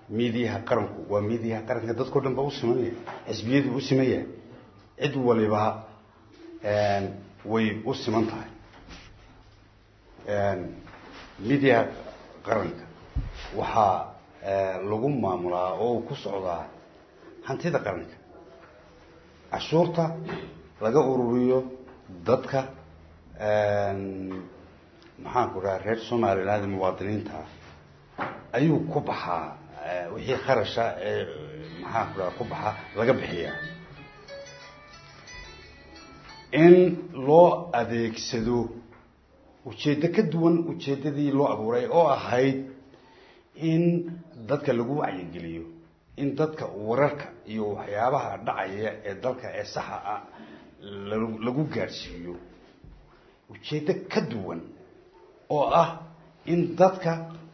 miidiyaha qaranku waa miidiyaha qaranka dadkao dhan ba u simanaya xisbiyadu u simaya cid waliba way u siman tahay miidiyaha qaranka waxaa lagu maamulaa oo uu ku socdaa hantida qaranka cashuurta laga ururiyo dadka maxaanku dhaha reer somaliland muwaadiniinta ayuu ku baxaa wixii kharasha ee maxaanku dhaha ku baxa laga bixiyaa in loo adeegsado ujeeddo ka duwan ujeeddadii loo abuuray oo ahayd in dadka lagu wacyigeliyo in dadka wararka iyo waxyaabaha dhacaya ee dalka ee saxa ah lagu gaadhsiiyo ujeeddo ka duwan oo ah in dadka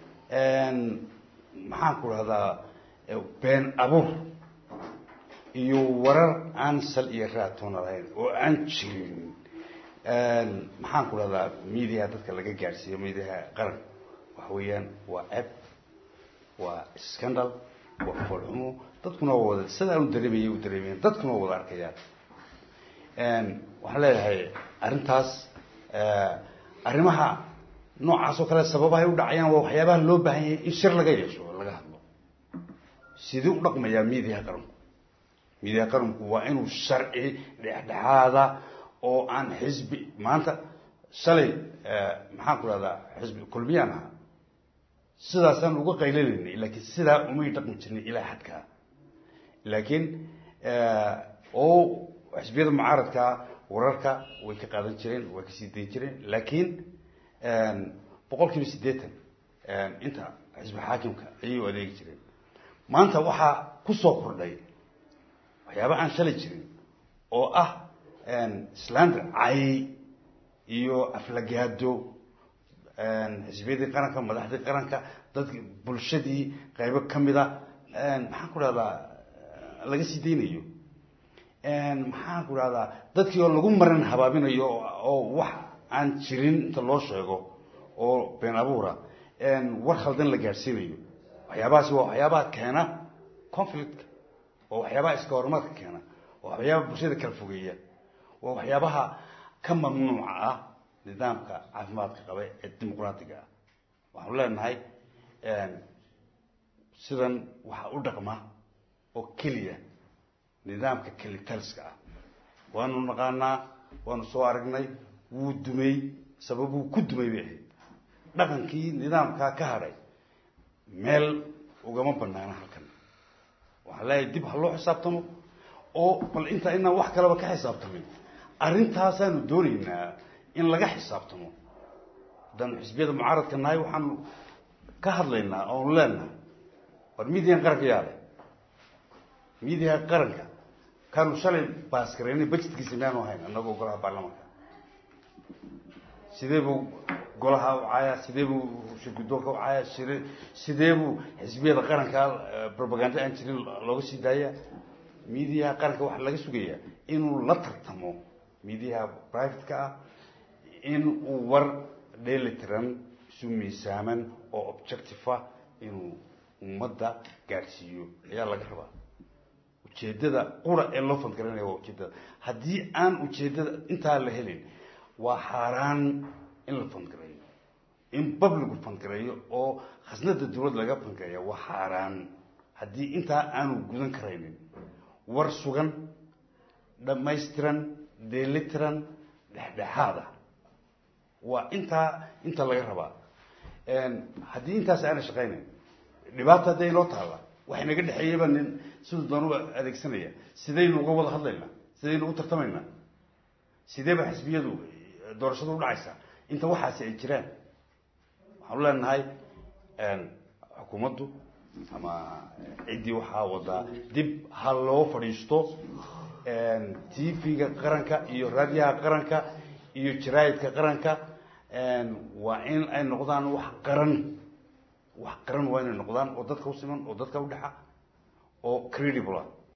maxaanku dhahdaa been abuur iyo warar aan sal iyo raatoona lahayn oo aan jirin maxaan ku dhahdaa mediaha dadka laga gaadhsiiyo mediaha qaran waxa weeyaan waa eb waa scandal waa foolxumo dadkuna waa wada sidaa u dareemaya u dareemayan dadkuna waa wada arkayaan waxaan leeyahay arrintaas arrimaha noocaas oo kale sababahay u dhacayaan waa waxyaabaha loo baahan yahay in shir laga yeesho oo laga hadlo sidii u dhaqmayaa mediaha qaranku mediaha qaranku waa inuu sharci dhexdhexaada oo aan xisbi maanta shalay maxaan ku dhahdaa xisbi kulmiyaan ahaa sidaasaan uga qaylanayna laakiin sidaa umay dhaqmi jirnay ilaa xadkaa laakiin oo xisbiyada mucaaradkaa wararka way ka qaadan jireen way kasii dayn jireen laakiin boqol kiiba siddeetan inta xisbi xaakimka ayay u adeegi jireen maanta waxaa kusoo kordhay waxyaaba aan shalay jirin oo ah slander cay iyo aflagaado xisbiyadii qaranka madaxdii qaranka dadki bulshadii qaybo kamida maxaan ku dhahdaa laga sii daynayo maxaan ku dhahdaa dadkii oo lagu maran habaabinayo oo wax aan jirin inta loo sheego oo been abuura war khaldan la gaadhsiinayo waxyaabahaasi waa waxyaabaha keena conflictka waa waxyaabaha iska horumarka keena waa waxyaabaha bulshada kala fogeeya waa waxyaabaha ka mamnuuca ah nidaamka caafimaadka qaba ee dimuqraatiga ah waxaanu leenahay sidan waxaa u dhaqma oo keliya nidaamka kelitaliska ah waanu naqaanaa waanu soo aragnay wuu dumay sababuu ku dumay bay ahayd dhaqankii nidaamkaa ka hadhay meel ugama banaana halkan waxaan leeyahay dib ha loo xisaabtamo oo bal intaa inaan wax kalaba ka xisaabtamin arrintaasaanu doonaynaa in laga xisaabtamo haddaan xisbiyada mucaaradka nahay waxaanu ka hadlaynaa oonu leenahay war midiyan qaranka yaale midiyaha qaranka kaanu shalay baasgareynay budgetkiisa miyaanu ahayn annagoo golaha baarlamaanka sidee buu golaha u caayaa sidee buu shirgudoonka u caayaa shire sidee buu xisbiyada qaranka propaganda aan jirin looga sii daaya midiyaha qaranka waxaa laga sugayaa inuu la tartamo midiyaha privateka ah in uu war dheelitiran isu miisaaman oo objective-a inuu ummadda gaadhsiiyo ayaa laga rabaa ujeeddada qura ee loo fandgaranaya waa ujeeddada haddii aan ujeeddada intaa la helin waa xaaraan in la fandgareeyo in babligu fandgareeyo oo khasnada dawlad laga fandgareeya waa xaaraan haddii intaa aanu gudan karaynin war sugan dhammaystiran dheelitiran dhexdhexaada waa intaa inta laga rabaa haddii intaas aana shaqaynayn dhibaata hadday inoo taalla waxay naga dhexeeyaba nin siduu doonuba adeegsanaya sidaynu uga wada hadlaynaa sidaynu u tartamaynaa sidee ba xisbiyadu doorashadu udhacaysaa inta waxaasi ay jiraan waxaanu leenahay xukuumaddu ama ciddii waxaa wadaa dib ha loo fadhiisto tv-ga qaranka iyo raadiyaha qaranka iyo jaraayidka qaranka waa in ay noqdaan wax qaran wax qaran waa inay noqdaan oo dadka u siman oo dadka udhexa oo credible ah